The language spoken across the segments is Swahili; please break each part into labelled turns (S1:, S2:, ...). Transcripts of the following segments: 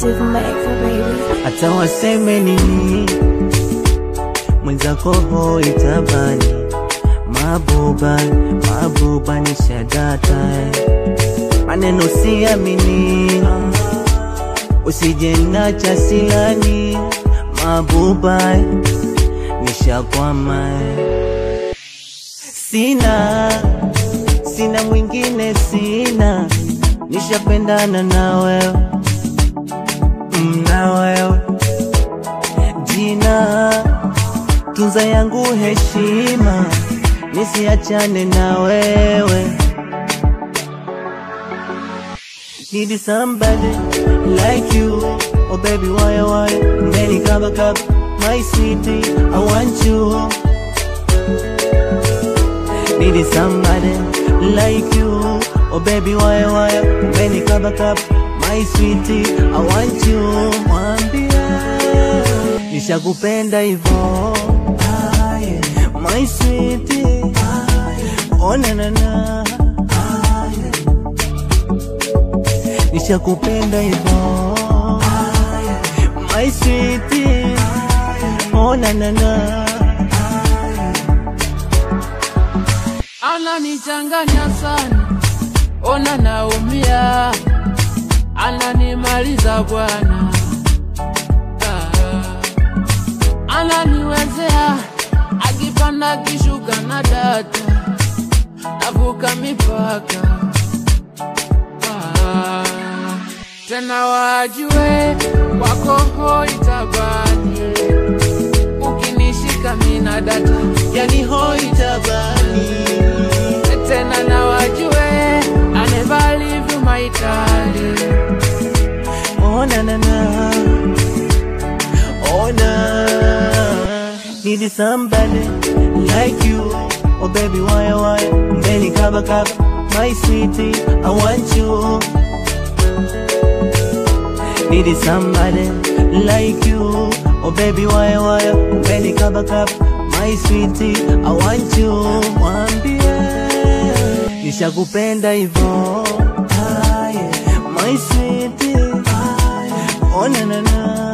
S1: Exclusive Maker, baby.
S2: hata waseme nini, mwenzako hoi tabani, mabuba mabuba ni shadata eh. maneno siamini, usije nacha silani, mabuba eh, nishakwama eh. sina sina mwingine sina, nishapendana na wewe Mm, na wewe jina tunza yangu heshima, nisiachane na wewe. Need somebody like you, oh baby why why, many kaba kaba, my sweetie, I want you. Need somebody like you, oh baby why why, many kaba kaba, my sweetie, I want you. Mwambie nishakupenda hivyo, my sweetie, oh na na na, nishakupenda hivyo, my sweetie, oh na na na.
S3: ananichanganya sana, ona naumia, ananimaliza bwana, Ah. ananiwezea akipanda kishuka na data, navuka mipaka Ah. tena wajue wako hoi tabani, ukinishika mina data
S2: yani hoi tabani
S3: tena na wajue I never leave you my darling
S2: oh na na na oh na need somebody like you oh baby why why mbeni kaba kaba my sweetie I want you need somebody like you oh baby why why mbeni kaba kaba my sweetie I want you mwambie nishakupenda hivyo my sweetie oh na na na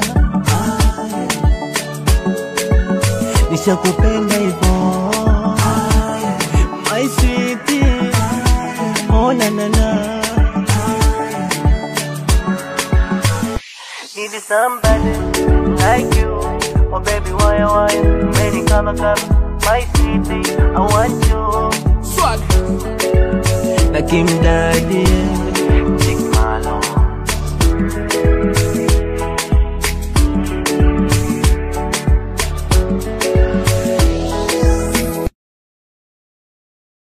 S2: nishakupenda hivyo my sweetie oh na na na need somebody like you oh baby why why many kama kama my sweetie I want you
S3: swag
S2: na kimdadi